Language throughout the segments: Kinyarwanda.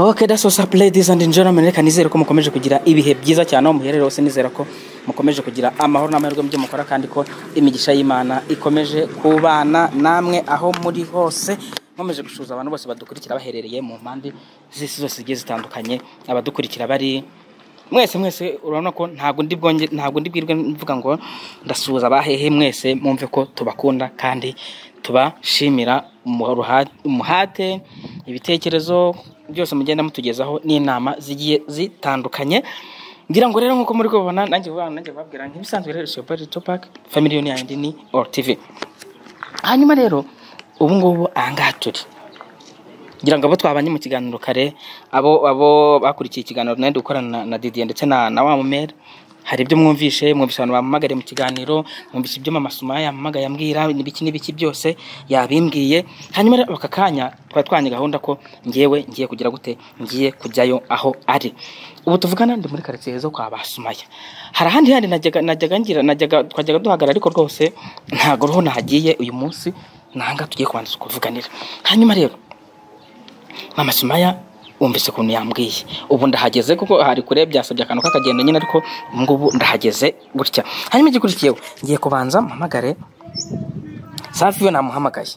Okay, that's what's up ladies and gentlemen reka nizere ko mukomeje kugira ibihe byiza cyane aho muherereye hose nizera ko mukomeje kugira amahoro n'amahirwe mu byo mukora kandi ko imigisha y'imana ikomeje kubana namwe aho muri hose nkomeje gushuza abantu bose badukurikira baherereye mu mpande z'isi zose zigiye zitandukanye abadukurikira bari mwese mwese urabona ko ntabwo ndi bwonge ntabwo ndi bwirwe mvuga ngo ndasuhuza abahehe mwese mwumve ko tubakunda kandi tubashimira umuha- umuhate ibitekerezo byose mugenda mutugezaho n'inama zigiye zitandukanye ngira ngo rero nk'uko muri kubibona nanjye vuba nanjye babwira nk'ibisanzwe rero siyopari topak family yoni yanjye ni or tv hanyuma rero ubu ngubu aha ngaha turi ngira ngo abo twabanye mu kiganiro kare abo abo bakurikiye ikiganiro nari ndi gukorana na- na didier ndetse na na wa mumera hari ibyo mwumvishe mwumvishe abantu bampamagariye mu kiganiro mwumvishe ibyo mama sumaya yampamagaye ambwira n'ibiki n'ibiki byose yabimbwiye hanyuma rero aka kanya twari twanye gahunda ko ngewe ngiye kugira gute ngiye kujyayo aho ari ubu tuvugana ndi muri karitsiye zo kwa ba sumaya hari ahandi handi najyaga najyaga ngira najyaga twajyaga duhagarara ariko rwose ntabwo roho nahagiye uyu munsi nanga tugiye kubanza kuvuganira hanyuma rero mama sumaya wumvise ukuntu yambwiye ubu ndahageze kuko hari kure byasabye akantu k'akagenda nyine ariko ubu ngubu ndahageze gutya hanyuma igikurikiyeho ngiye kubanza mpamagare safi we namuhamagaye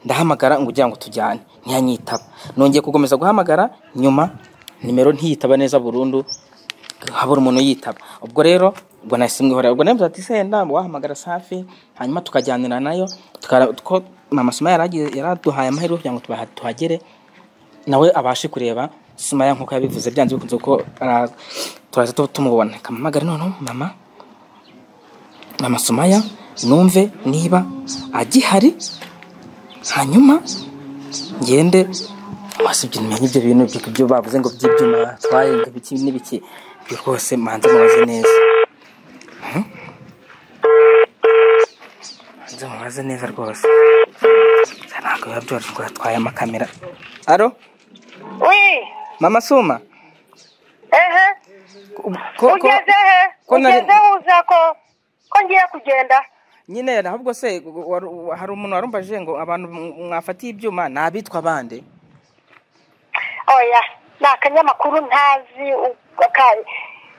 ndahamagara ngo ugira ngo tujyane ntiyanyitaba nongeye gukomeza guhamagara nyuma nimero ntiyitaba neza burundu habura umuntu yitaba ubwo rero ubwo nasimwihorera ubwo namuze ati senda wahamagara safi hanyuma tukajyanira nayo tukara- two- mama suma yaragiye- yaraduhaye amahirwe kugira ngo tubaha- tuhagere nawe abashe kureba sumaya nk'uko yabivuze byanze bikunze ko ara- turaza tu- tumubona kamamagare noneho mama mama sumaya numve niba agihari hanyuma ngende wasibye umenye ibyo bintu ibyo- ibyo bavuze ngo by'ibyuma twaye ngo ibiki n'ibiki ibyo rwose manze mubaze neza Hmm? manze mubaze neza rwose ntabwo biba byoroshye ngo yatwaye amakamera aro Oui. mama suma Ehe. ko, ko, Ugeze he? ko nari- Ugeze uza ko ko ngiye kugenda. nyine ahubwo se wari- hari umuntu warumvaje ngo abantu mwafatiye ibyuma ni abitwa bande Oya, ni akanyamakuru ntazi u- ka-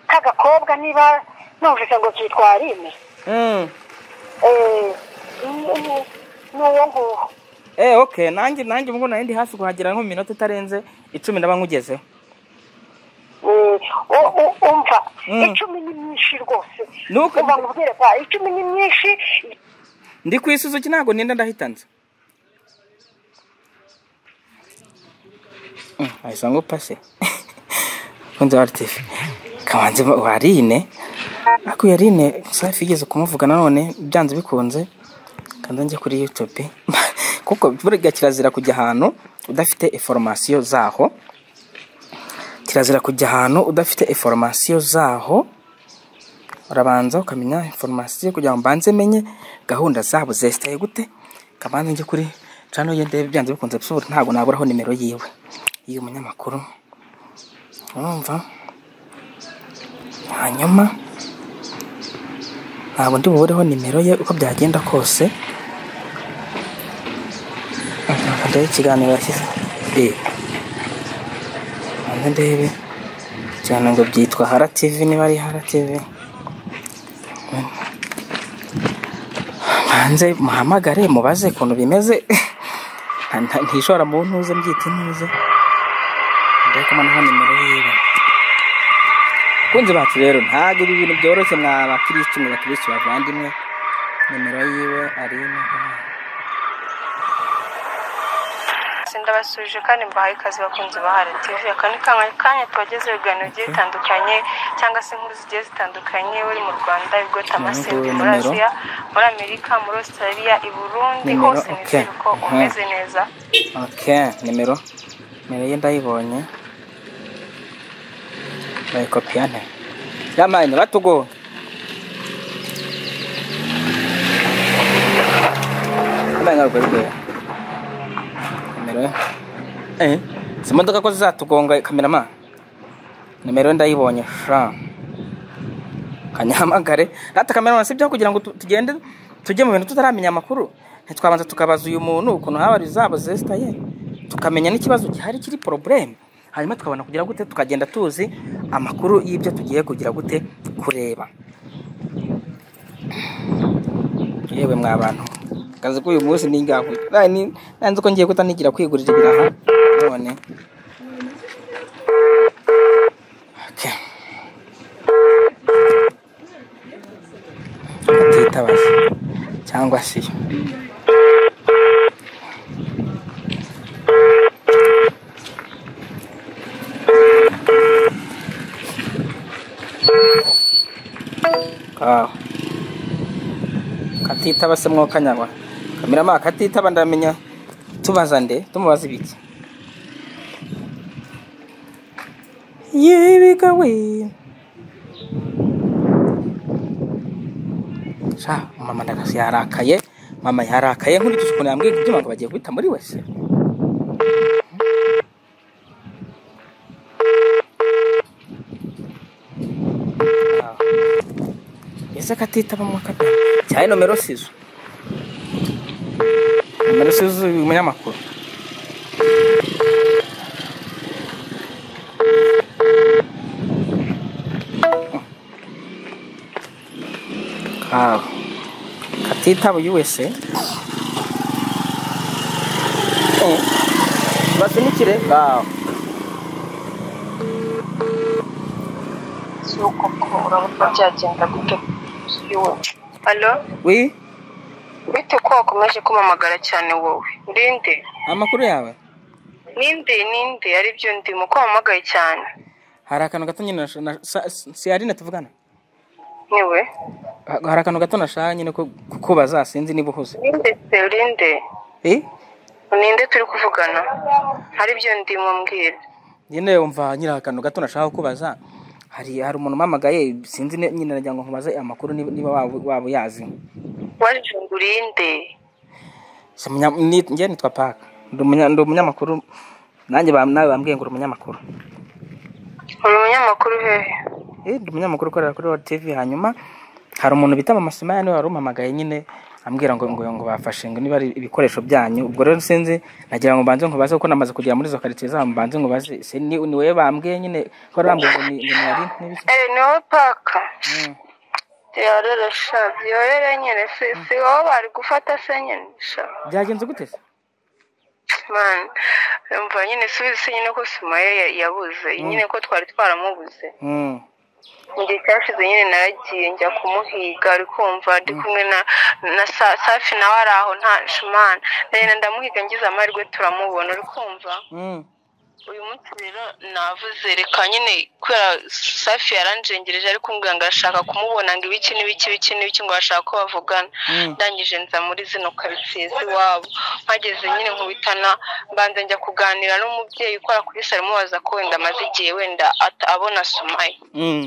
k'agakobwa niba numvise ngo kitwa Arime. Mm. Eh, ni- ni- n'uwo nguwo. Eh, okay nanjye nanjye ubwo nari ndi hafi kuhagera nko mu minota itarenze icumi ndaba nkugezeho Eh, u- u- umva Mm. icumi ni myinshi rwose Nuko- umva nkubwire kwa icumi ni myinshi ndi ku isuzuki ntabwo ninda ndahitanze Mm, ahise ngo pase kunze artif kamanzi warine aku yarine safi igeze kumuvuga nanone byanze bikunze kandi njye kuri youtube kuko burya kirazira kujya ahantu udafite informasiyo zaho kirazira kujya ahantu udafite informasiyo zaho urabanza ukamenya informasiyo kugira ngo mbanze menye gahunda zabo zesitaye gute kabanza njye kuri cano ye ndebe byanze bikunze bisubira ntabwo naburaho nimero yiwe y'uyu munyamakuru urumva hanyuma ntabwo ndi bubureho nimero ye uko byagenda kose Ntabwo ndebe ikiganiro yashyize Eh, ntabwo ndebe ikiganiro ngo byitwa hara tv niba ari hara tv hanze muhamagare mubaze ukuntu bimeze Nta- nta- ntishobora mu ntuze mbyita intuze ndeka noneho nimero yiwe kunze bacu rero ntabwo ibi bintu byoroshye mwa bakirisitu mwe bakirisitu bavandimwe nimero yiwe ari ino ndabasubije kandi mbahaye ikaze bakunze bahari tv aka ni kamwe kanya tubagezeho ibiganiro bigiye bitandukanye cyangwa se inkuru zigiye zitandukanye uri mu rwanda igota amasimbi muri Numero. aziya muri amerika muri australia i burundi Numero, hose okay. nizere ko Mhm. umeze neza ok nimero nimero ye ndayibonye bayikopiya nte yamaye ntibatugowe yamaye ntabwo rwe nimero eh izi modoka ko zizatugonga kamerama nimero ye ndayibonye sha kanyahamagare natwe kamerama si byo kugira ngo tu- tugende tujye mu bintu tutaramenya amakuru ntitwabanza tukabaza uyu muntu ukuntu habari zabo zesitaye tukamenya n'ikibazo gihari kiri porobureme hanyuma tukabona kugira gute tukagenda tuzi amakuru y'ibyo tugiye kugira gute kureba yewe mwa bantu kazi ko uyu munsi ni ingaho nanze ko ngiye kutanigira kwigurira ibiraha none Okay. atitabaza cyangwa se yo kawa katitaba se mwoka nyarwa kamirama katitaba ndamenya tubaza nde tumubaza ibiki yebiga we sha mama ndakasi yarakaye mama yarakaye nkurikije ukuntu yambwiye ibyuma ngo bagiye guhita muri wese ese katitaba mwaka pe cyane nomero sizo nomero sizo uyu munyamakuru Ah, katitabuye wese Eh, basunikire ngaho si uko ko urabona byagenda gute yewe alo wi bite ko wakomeje kumamagara cyane wowe ndinde amakuru yawe ninde ninde aribyo ndimo ko wamagaye cyane hari akantu gato nyine nasha- na- sa- si ari na tuvugana niwe Ha- hari akantu gato nashaka nyine ko kukubaza sinzi niba uhuze ninde se urinde Eh, ninde turi kuvugana aribyo ndimo mbwira nyine yumva nyine akantu gato nashaka kukubaza hari hari umuntu umpamagaye sinzi ni- nyine nagira ngo nkubaze amakuru niba niba waba waba uyazi waje ngo urinde Si umunya- ni- njye nitwa paka ndi umunya- ndi umunyamakuru nanjye bam- nawe bambwiye ngo uri umunyamakuru uri umunyamakuru hehe Eh, ndi umunyamakuru ukorera kuri World TV hanyuma hari umuntu bita mama Simaya niwe wari umpamagaye nyine ambwira ngo ngo ngo bafashe ngo niba ari ibikoresho byanyu ubwo rero sinzi nagira ngo mbanze nkubaze kuko namaze kugera muri izo karitsiye zaho mbanze nkubaze se ni ni wowe bambwiye nyine ko wari wambwiye ngo ni ngo ni ari n'ibiki eee ni wowe paka Mm. yorora sha yorora nyine si si wowe bari gufata se nyine sha byagenze gute se mani mva nyine subize se nyine ko sumaye ya- yabuze nyine ko twari twaramubuze Mm. igihe cyashize nyine naragiye njya kumuhiga ari kumva ndi kumwe na na Sa- safi nawe ari aho nta shumana ndagenda ndamuhiga ngize amahirwe turamubona uri kumva Mm. uyu munsi rero navuze reka nyine kubera safi yaranjengereje ariko umbwira ngo arashaka kumubona ngo ibiki n'ibiki ibiki n'ibiki ngo arashaka ko bavugana Mm. ndangije nza muri zino karitsiye z'iwabo mpageze nyine nkubitana mbanza njya kuganira n'umubyeyi ukora kuri salo mubaza ko wenda amaze igihe wenda ata- abona sumaye Mm.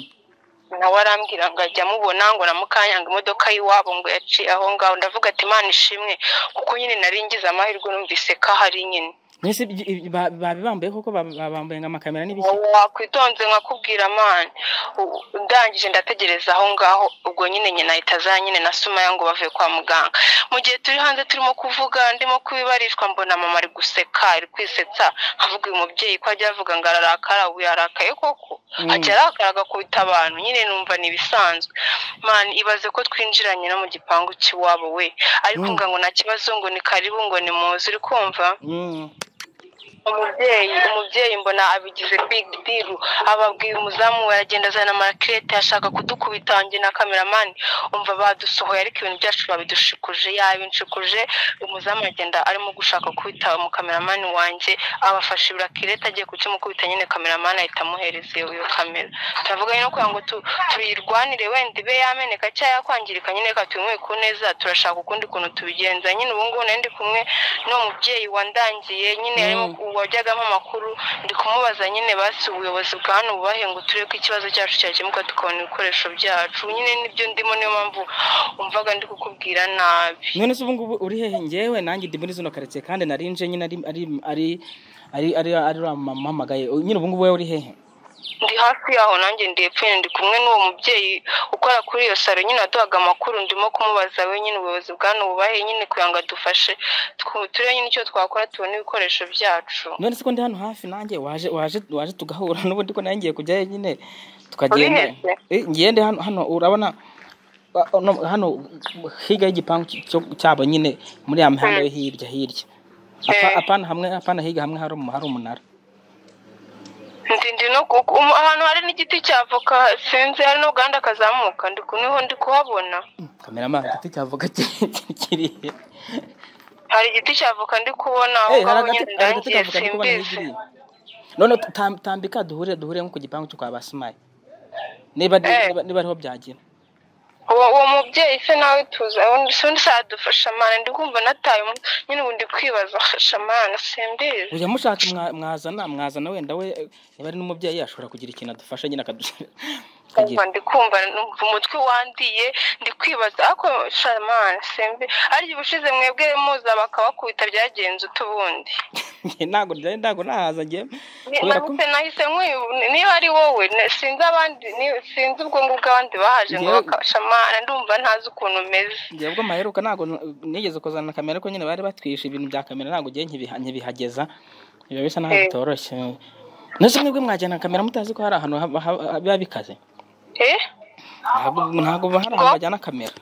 nawe arambwira ngo ajya amubona ngo na mukanya ngo imodoka y'iwabo ngo yaciye aho ngaho ndavuga ati imana ishimwe kuko nyine nari ngize amahirwe numvise ko ahari nyine Mwese ibyo- ibi- ba- babibambaye koko ba- ba- bambaye nka amakamera n'ibiki wakwitonze nkakubwira mani U- ndangije ndategereza aho ngaho ubwo nyine nyina ahita aza nyine na sumaya ngo bavuye kwa muganga mu gihe turi hanze turimo kuvuga ndimo kubibarishwa mbona mama ari guseka ari kwisetsa nkavuga uyu mubyeyi ko ajya avuga ngo ararakara ubu yarakaye koko Mm. ajya arakara agakubita abantu nyine numva ni ibisanzwe mani ibaze ko twinjiranye no mu gipangu cy'iwabo we ariko Mm. ngo ngo nta kibazo ngo ni karibu ngo ni muzi uri kumva Mm. umubyeyi umubyeyi mbona abigize big deal ababwiye umuzamu we aragenda azana amarakirete ashaka kudukubita njye na kameramani umva badusohoye ariko ibintu byacu babidushikuje yabinshikuje umuzamu agenda arimo gushaka kubita umukameramani wanjye abafashe ibirakirete agiye kukimukubita nyine kameramani ahita amuhereza iyo iyo kamera turavuga nyine kugira ngo tu- tuyirwanire wenda ibe yameneka cyangwa yakwangirika nyine reka tuyimuhe ku neza turashaka ukundi kuntu tubigenza nyine ubu ngubu nari ndi kumwe n'uwo mubyeyi wandangiye nyine arimo Mm. wajyagamo amakuru ndi kumubaza nyine basi ubuyobozi bwa hano bubahenguture ko ikibazo cyacu cyakemuka tukabona ibikoresho byacu nyine nibyo ndimo niyo mpamvu umvaga ndi kukubwira nabi none se ubu ngubu uri hehe ngewe nanjye ndi muri zino karitsiye kandi narinje nyine ari ari ari ari ari ari uriya mama umpamagaye nyine ubu ngubu wowe uri hehe ndi hafi yaho nanjye ndi hepfo ndi kumwe n'uwo mubyeyi ukora kuri iyo salo nyine aduhaga amakuru ndimo kumubaza we nyine ubuyobozi bwa nububahe nyine kugira ngo adufashe twu- turebe nyine icyo twakora tubone ibikoresho byacu none se ko ndi hano hafi nanjye waje waje waje tugahura n'ubundi ko nawe ngiye kujyayo nyine tukagenda Urihebye? Eh, ngende hano hano urabona ba- no, hano hirya y'igipangu cy- cyo- cyabo nyine muri ya mihanda yo hirya hirya Apa- Eh. apana hamwe apana hirya hamwe hari umu- hari umunara ndi ndi no ku- ku- ahantu hari n'igiti cya avoka sinzi hari n'uruganda kazamuka ndi ku- niho ndi kuhabona kamera mazi igiti cy'avoka kiriya hari igiti cya avoka ndi kubona aho Eh, hari ngaho agati nyine hari agati ndangiye kavuga ndikubona simbizi hirya none tam- tambika duhure duhure nko ku gipangu cyo kwa basimayi niba Eh. niba- niba ariho byagira uwo uwo mubyeyi se nawe tuza undi se undi sadufasha mana ndi kumva nataye umu- nyine ubu ndi kwibaza fasha mana simbizi ujya mushaka mwa- mwazana mwazana wenda we eh, niba ari n'umubyeyi ashobora kugira ikintu adufasha nyine akadusha- kumva akagira ndi kumva numva umutwe wandiye ndi kwibaza ariko shamana simbi arya ubushize mwebwe muza bakabakubita byagenze utubundi Njye ntabwo njye ntabwo nahaza njye kubera ko nahise nahise nkwibu- niba ari wowe na- sinzi abandi ni- sinzi ubwonko bw'abandi bahaje ngo Njyewe- bakashamana ndumva ntazi ukuntu umeze njye bwo maheruka ntabwo nigeze kuzana kamera ko nyine bari batwishe ibintu bya kamera ntabwo njye nkibiha- nkibihageza biba bisa naho Eh. bitoroshye nose mwebwe mwajyana kamera mutazi ko hari ahantu haba- haba- biba bikaze eh ntabwo ntabwo hari ahantu bajyana kamera